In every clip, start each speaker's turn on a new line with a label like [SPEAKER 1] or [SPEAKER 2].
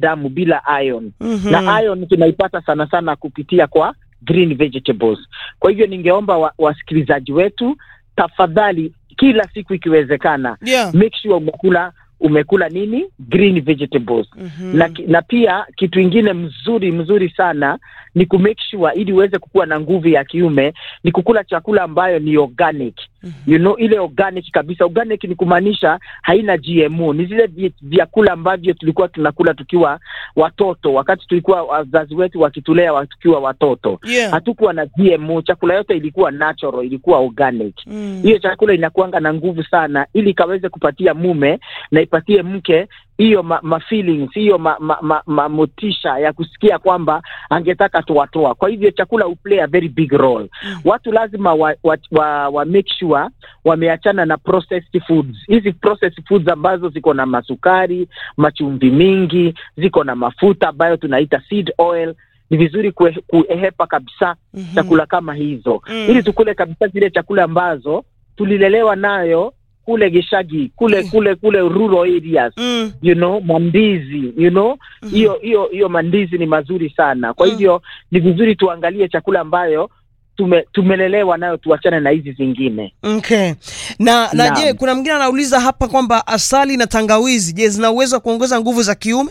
[SPEAKER 1] damu bila iron
[SPEAKER 2] Mhm.
[SPEAKER 1] na iron tunaipata sana sana kupitia kwa green vegetables. Kwa hivyo ningeomba wa- wasikilizaji wetu, tafadhali, kila siku ikiwezekana,
[SPEAKER 2] Yeah.
[SPEAKER 1] make sure umekula umekula nini green vegetables
[SPEAKER 2] Mhm.
[SPEAKER 1] na, ki- na pia kitu ingine mzuri mzuri sana ni ku make sure ili uweze kukuwa na nguvu ya kiume ni kukula chakula ambayo ni organic you know ile organic kabisa organic ni kumaanisha haina GMO ni zile vi- vyakula ambavyo tulikuwa tunakula tukiwa watoto wakati tulikuwa wazazi wetu wakitulea wa- tukiwa watoto
[SPEAKER 2] Yeah.
[SPEAKER 1] hatukuwa na GMO chakula yote ilikuwa natural ilikuwa organic
[SPEAKER 2] Mm.
[SPEAKER 1] hiyo chakula inakuanga na nguvu sana ili ikaweze kupatia mume na ipatie mke hiyo ma, ma feelings hiyo ma, ma, ma, ma motisha ya kusikia kwamba angetaka tuwatoa. Kwa hivyo chakula uplay a very big role.
[SPEAKER 2] Mm.
[SPEAKER 1] Watu lazima wa, wa, wa, wa make sure wameachana na processed foods. Hizi processed foods ambazo ziko na masukari, machumvi mingi, ziko na mafuta ambayo tunaita seed oil ni vizuri kue- kuehepa kabisa
[SPEAKER 2] Mhm.
[SPEAKER 1] chakula kama hizo
[SPEAKER 2] Mm.
[SPEAKER 1] ili tukule kabisa zile chakula ambazo tulilelewa nayo kule Gishagi kule
[SPEAKER 2] Mm.
[SPEAKER 1] kule kule rural areas
[SPEAKER 2] Mm.
[SPEAKER 1] you know mandizi you know
[SPEAKER 2] Mhm.
[SPEAKER 1] hiyo hiyo hiyo mandizi ni mazuri sana kwa
[SPEAKER 2] Mm.
[SPEAKER 1] hivyo ni vizuri tuangalie chakula ambayo tume, tumelelewa nayo tuachane na hizi zingine
[SPEAKER 2] Okay. Na na
[SPEAKER 1] Naam.
[SPEAKER 2] je, kuna mwingine anauliza hapa kwamba asali na tangawizi, je, zina uwezo wa kuongeza nguvu za kiume?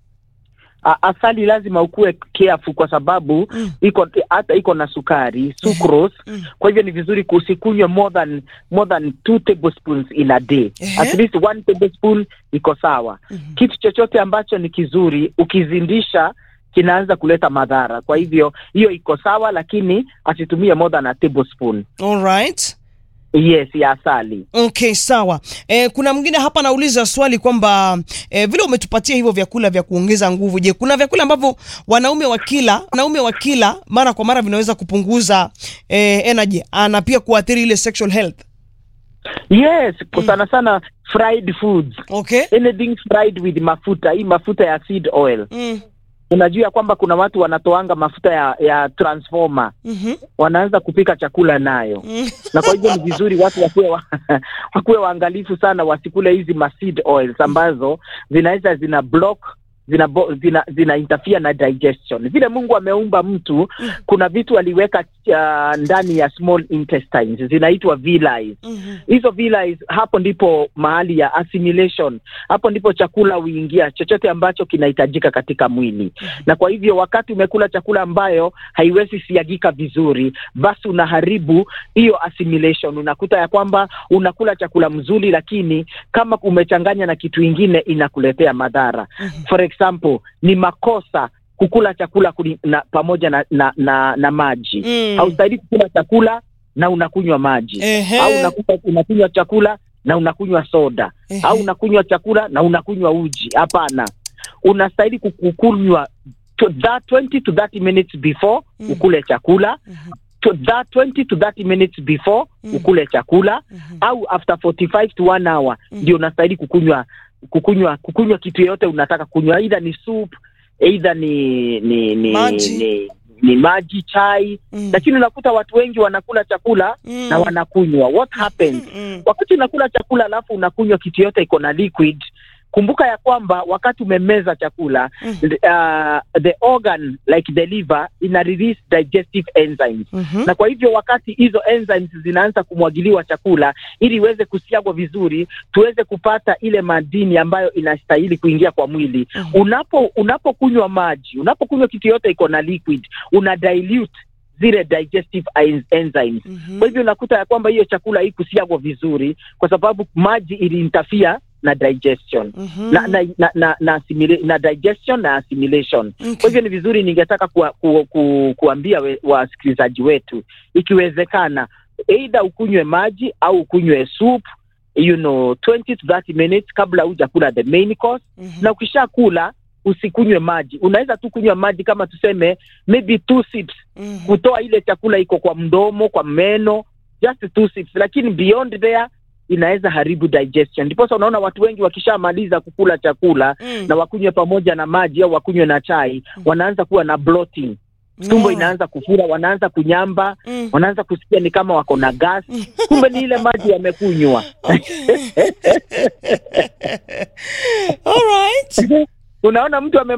[SPEAKER 1] A, asali lazima ukuwe careful kwa sababu
[SPEAKER 2] Mm.
[SPEAKER 1] iko hata iko na sukari sucrose
[SPEAKER 2] Mm.
[SPEAKER 1] kwa hivyo ni vizuri kusikunywe more than more than two tablespoons in a day
[SPEAKER 2] Ehe.
[SPEAKER 1] at least one tablespoon iko sawa
[SPEAKER 2] Mhm.
[SPEAKER 1] kitu chochote ambacho ni kizuri ukizindisha kinaanza kuleta madhara kwa hivyo hiyo iko sawa lakini asitumie more than a tablespoon
[SPEAKER 2] All right.
[SPEAKER 1] yes ya asali
[SPEAKER 2] Okay, sawa. E, kuna mwingine hapa anauliza swali kwamba e, vile umetupatia hivyo vyakula vya kuongeza nguvu, je, kuna vyakula ambavyo wanaume wakila wanaume wakila mara kwa mara vinaweza kupunguza e, energy na pia kuathiri ile sexual health?
[SPEAKER 1] yes kwa sana sana fried foods
[SPEAKER 2] Okay.
[SPEAKER 1] anything fried with mafuta hii mafuta ya seed oil
[SPEAKER 2] Mm.
[SPEAKER 1] unajua ya kwamba kuna watu wanatoanga mafuta ya ya transformer
[SPEAKER 2] Mhm.
[SPEAKER 1] wanaanza kupika chakula nayo
[SPEAKER 2] Mm.
[SPEAKER 1] na kwa hivyo ni vizuri watu wakuwe wa, wakuwe waangalifu sana wasikule hizi ma seed oils ambazo zinaweza zina block zina, bo- zina, zina interfere na digestion vile mungu ameumba mtu kuna vitu aliweka uh, ndani ya small intestines zinaitwa villi
[SPEAKER 2] Mhm.
[SPEAKER 1] hizo villi hapo ndipo mahali ya assimilation hapo ndipo chakula huingia chochote ambacho kinahitajika katika mwili na kwa hivyo wakati umekula chakula ambayo haiwezi siagika vizuri basi unaharibu hiyo assimilation unakuta ya kwamba unakula chakula mzuri lakini kama umechanganya na kitu ingine inakuletea madhara
[SPEAKER 2] Mhm.
[SPEAKER 1] for example ni makosa kukula chakula kuli, na, pamoja na, na, na, na maji
[SPEAKER 2] Mm.
[SPEAKER 1] haustahili kukula chakula na unakunywa maji
[SPEAKER 2] Ehe.
[SPEAKER 1] au unakuta, unakunywa chakula na unakunywa soda
[SPEAKER 2] Ehe.
[SPEAKER 1] au unakunywa chakula na unakunywa uji hapana unastahili kukunywa to that 20 to 30 minutes before
[SPEAKER 2] Mm.
[SPEAKER 1] ukule chakula
[SPEAKER 2] Mhm.
[SPEAKER 1] to that 20 to 30 minutes before
[SPEAKER 2] Mm.
[SPEAKER 1] ukule chakula
[SPEAKER 2] Mhm.
[SPEAKER 1] au after 45 to 1 hour
[SPEAKER 2] Mm.
[SPEAKER 1] ndio unastahili kukunywa kukunywa kukunywa kitu yoyote unataka kunywa either ni soup either ni ni ni
[SPEAKER 2] Maji.
[SPEAKER 1] ni, ni maji chai
[SPEAKER 2] Mm.
[SPEAKER 1] lakini unakuta watu wengi wanakula chakula
[SPEAKER 2] Mm.
[SPEAKER 1] na wanakunywa what happens
[SPEAKER 2] Mm.
[SPEAKER 1] wakati unakula chakula alafu unakunywa kitu yote iko na liquid kumbuka ya kwamba wakati umemeza chakula
[SPEAKER 2] Mm.
[SPEAKER 1] uh, the organ like the liver ina release digestive enzymes
[SPEAKER 2] Mhm.
[SPEAKER 1] na kwa hivyo wakati hizo enzymes zinaanza kumwagiliwa chakula ili iweze kusiagwa vizuri tuweze kupata ile madini ambayo inastahili kuingia kwa mwili
[SPEAKER 2] Mhm.
[SPEAKER 1] unapo unapokunywa maji unapokunywa kitu yote iko na liquid una dilute zile digestive en- enzymes
[SPEAKER 2] Mhm.
[SPEAKER 1] kwa hivyo unakuta ya kwamba hiyo chakula hii kusiagwa vizuri kwa sababu maji iliintafia na digestion
[SPEAKER 2] Mhm.
[SPEAKER 1] na, na, na, na, na, assimila- na digestion na assimilation
[SPEAKER 2] Okay.
[SPEAKER 1] kwa hivyo ni vizuri ningetaka kuwa, ku, ku, kuambia we, wasikilizaji wetu ikiwezekana eidha ukunywe maji au ukunywe soup you know 20 to 30 minutes kabla hujakula the main course
[SPEAKER 2] Mhm.
[SPEAKER 1] na ukishakula usikunywe maji unaweza tu kunywa maji kama tuseme maybe two sips
[SPEAKER 2] Mhm.
[SPEAKER 1] kutoa ile chakula iko kwa mdomo kwa meno just two sips lakini beyond there inaweza haribu digestion ndiposa unaona watu wengi wakishamaliza kukula chakula
[SPEAKER 2] Mm.
[SPEAKER 1] na wakunywe pamoja na maji au wakunywe na chai wanaanza kuwa na bloating tumbo
[SPEAKER 2] Oh.
[SPEAKER 1] inaanza kufura wanaanza kunyamba
[SPEAKER 2] Mm.
[SPEAKER 1] wanaanza kusikia ni kama wako na gas kumbe ni ile maji wamekunywa
[SPEAKER 2] Okay. All right.
[SPEAKER 1] unaona mtu ame